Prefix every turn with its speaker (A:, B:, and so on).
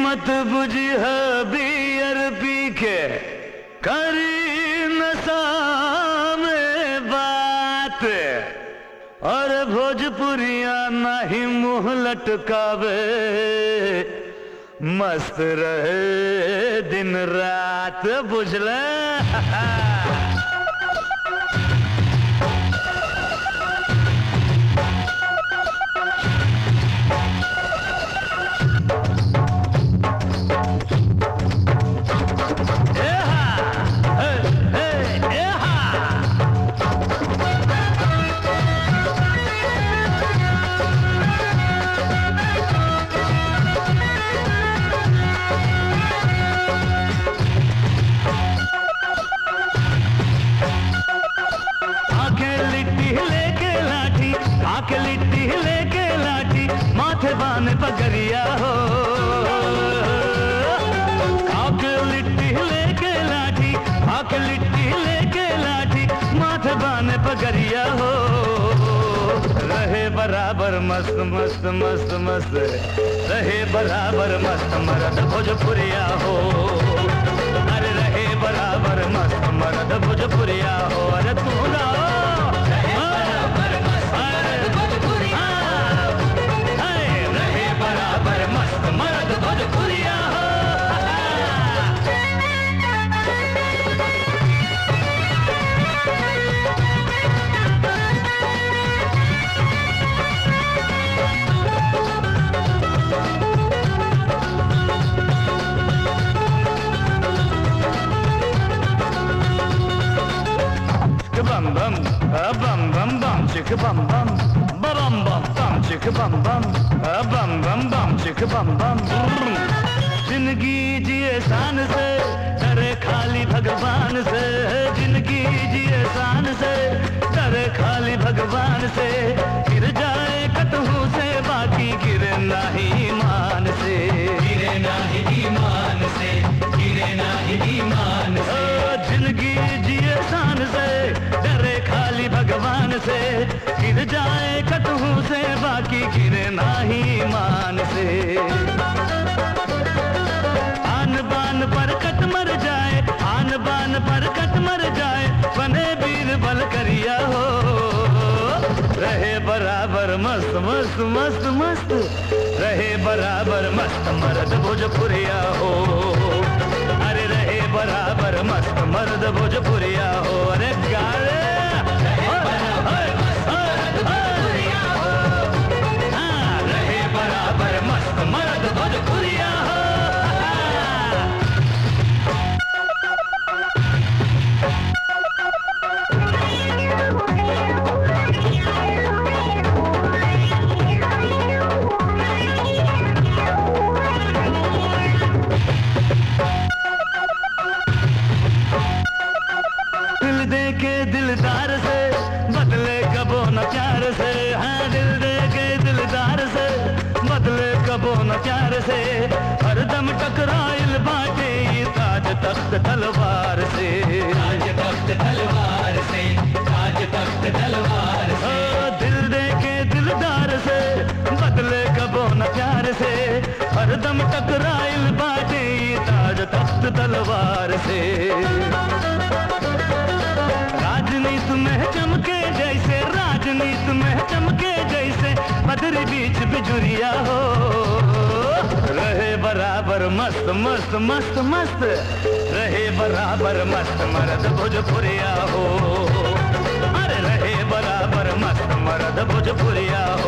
A: मत बुझिह बियर पी के करी नशा में बात और भोजपुरिया नहीं मुंह लटकावे मस्त रहे दिन रात बुझले आंखें लिट्टी लेके लाठी आंखें लिट्टी लेके लाठी माथे बान पगरिया हो आंखें लिट्टी लेके लाठी आंखें लिट्टी लेके लाठी माथे बान पगरिया हो रहे बराबर मस्त मस्त मस्त मस्त रहे बराबर मस्त मरद भोजपुरिया हो अरे रहे बराबर मस्त मरद भोजपुरिया हो अरे तू ना रहे बराबर मस्त मरद भोजपुरिया हो bum bum, a bum bum bum, chicka bum bum, ba bum bum bum, chicka bum bum, a bum bum bum, chicka bum bum. जिंदगी जिए शान से डरे खाली भगवान से जिंदगी जिए शान से डरे खाली भगवान से गिर जाए कतहू से बाकी गिरे नहीं ईमान से गिरे नहीं ईमान से गिरे नहीं ईमान से जिंदगी जिए शान से डरे खाली भगवान से गिर जाए कतहू से बाकी गिरे नहीं ईमान से आन बान पर कट मर जाए आन बान पर कट मर जाए बने बीर बल करिया हो रहे बराबर मस्त मस्त मस्त मस्त रहे बराबर मस्त मर्द भोजपुरिया हो अरे रहे बराबर मस्त मर्द भोजपुरिया हो अरे गाड़े हाँ, रहे बराबर मस्त मर्द भोजपुरिया हो दिल दे के दिलदार से बदले कबो न प्यार से हाँ दिल दे के दिलदार से बदले कबो न प्यार से हरदम टकराइल बाटे ये ताज तख्त तलवार से
B: ताज तख्त तलवार से ताज तख्त तलवार से
A: ओ, दिल दे के दिलदार से बदले कबो न प्यार से हरदम टकराइल बाटे ये ताज तख्त तलवार से राजनीति में चमके जैसे राजनीति में चमके जैसे बदरी बीच बिजुरिया हो रहे बराबर मस्त मस्त मस्त मस्त रहे बराबर मस्त मर्द भोजपुरिया हो अरे रहे बराबर मस्त मर्द भोजपुरिया हो